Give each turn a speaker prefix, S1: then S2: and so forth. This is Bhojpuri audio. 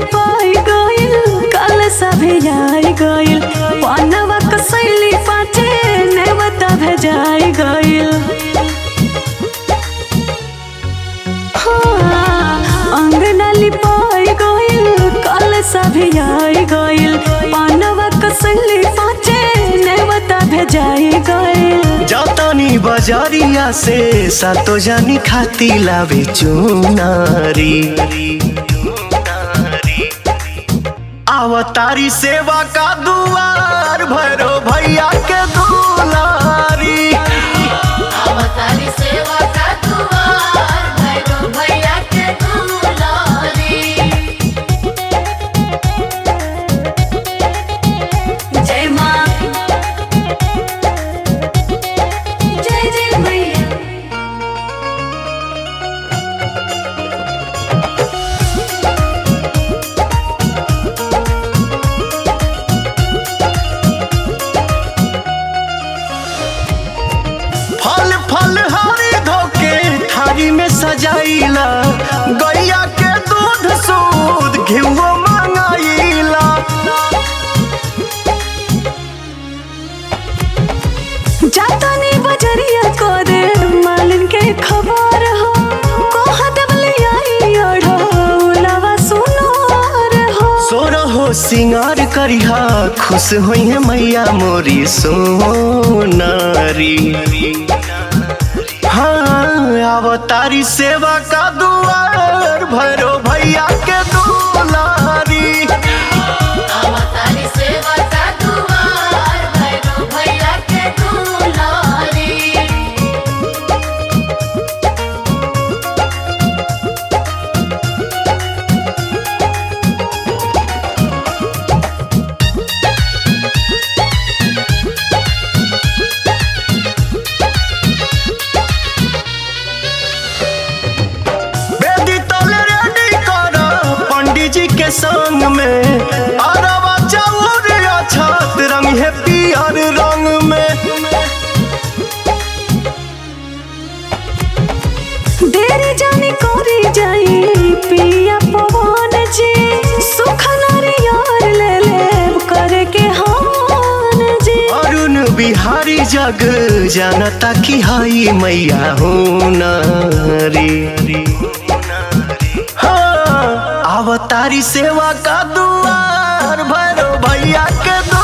S1: लिपाई गइल कल सभे आई गइल पनवा कसैली पाचे नेवता भेजाई गइल हाँ, अंगना लिपाई गइल कल सभे आई गइल पनवा कसैली पाचे नेवता भेजाई गइल
S2: जतनी बजरिया से सातो जानी खाती लावे चुनारी आवतारी सेवा का दुआर भैरो भैया के दुलारी
S3: अवतारी सेवा का दुआर भैरो भैया के दुलारी
S1: जय माँ जय जय मैया
S2: फल फल हरी धोके थारी में सजाइला गैया के दूध सूद घिवो मंगाइला
S1: जातानी बजरिया को दे मालिन के खबर हो कोहा दबले आई ओढ़ो उलावा सुनोर हो
S2: सोरो हो सिंगार करिहा खुश होई है मैया मोरी सोनारी हाँ अवतारी सेवा का दुआर भैरो भैया के दुलारी
S3: अवतारी सेवा का दुआर भैरो भैया के दुलारी
S2: बेदी तले रेडी कर पंडित जी के संग में अरवा चाउर छत रंग है पियर रंग में
S1: देरी जानी कोरी जाई पिया पवन जी सुख नारियर ले ले करे के हान जी
S2: अरुण बिहारी जग जानता कि हई मैया हो नारी हाँ, अवतारी सेवा का दुआर भैरो भैया के दुआर